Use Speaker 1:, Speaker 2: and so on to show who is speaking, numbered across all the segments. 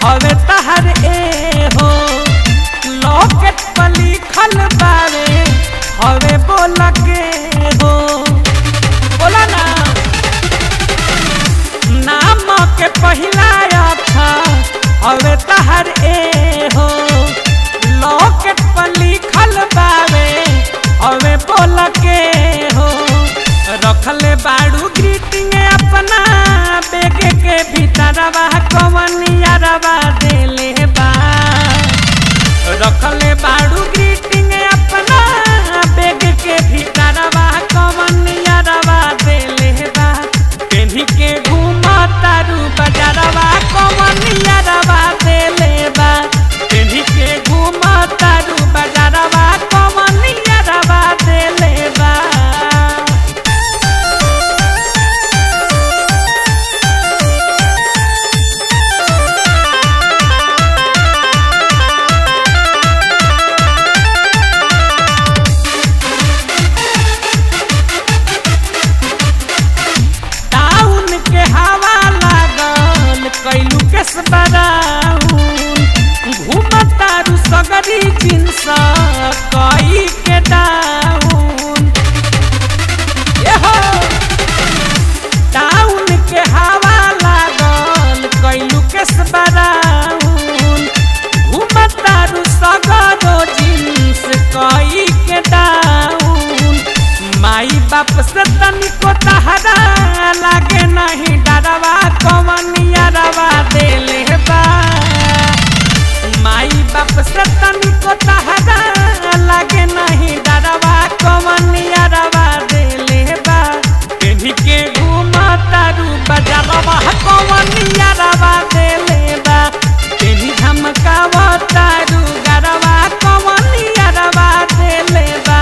Speaker 1: हवे तहर ए हो लॉकेट पर लिखल बावे हवे बोल के हो बोला ना नाम के पहिला अक्षर हवे तहर ए हो लॉकेट पर लिखल बावे हवे बोल के हो रखले बाड़ू ग्रीटिंग अपना बेग के भीतरवा कवनियरवा देले बा रखले बाड़ू ग्रीटिंग अपना बेग के भीतरवा कवनियरवा देले बा पेन्ही के घूमा तारू बजारवा कवनियरवा देले बा पेन्ही के घूमा तारू बजारवा कवनियरवा देले बा टाउन के हवा लागल कैलू के बराउन घूमतारू सगरी जिनस कई के डाउन एहो टाउन के हवा लागल कैलू के बराउन घूमतारू सगरो जिन्स कई के डाउन माई बाप से तनिको तहरा लागे नहीं डरवा कवनियरवा देले बा माई बाप से तनिको तहरा लागे नहीं डरवा कवनियरवा देले बा पेन्ही के घूमा तारू बजारवा कवनियरवा देले बा पेन्ही धमकावा तारू गरवा कवनियरवा देले बा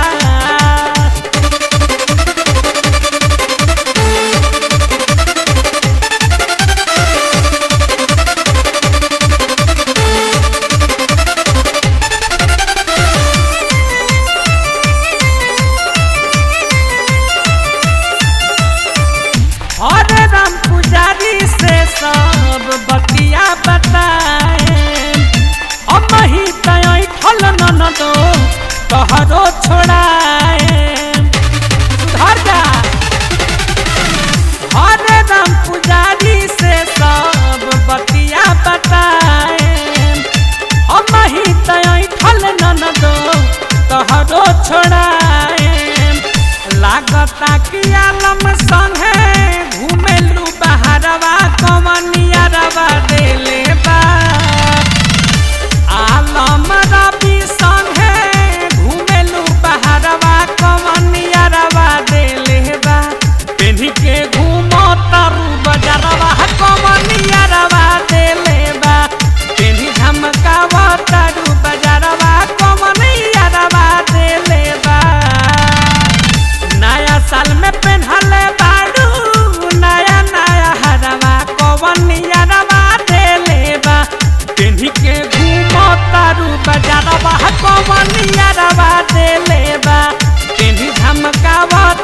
Speaker 1: हरे राम पुजारी से सब बतिया बताए हम ही तय ठल न दो तोहरो छोड़ाए सुधर जा हरे राम पुजारी से सब बतिया बताए हम ही तय ठल न दो तोहरो छोड़ाए लागता कि आलम संगे घूमेलू बहरवा कमनियरवा देले बा आलम रवि संगे घूमेलू बहरवा कमनियरवा देले बा पेन्ही के घूमो तारू बजरवा कमनियरवा देले बा पेन्ही धमकावा तारू बजरवा कमनियरवा देले बा नया साल में पहनले बाड़ू नया नया हरवा कवनियरवा देले बा पेन्ही के घूमो तारू बजारवा कवनियरवा देले बा पेन्ही धमकावा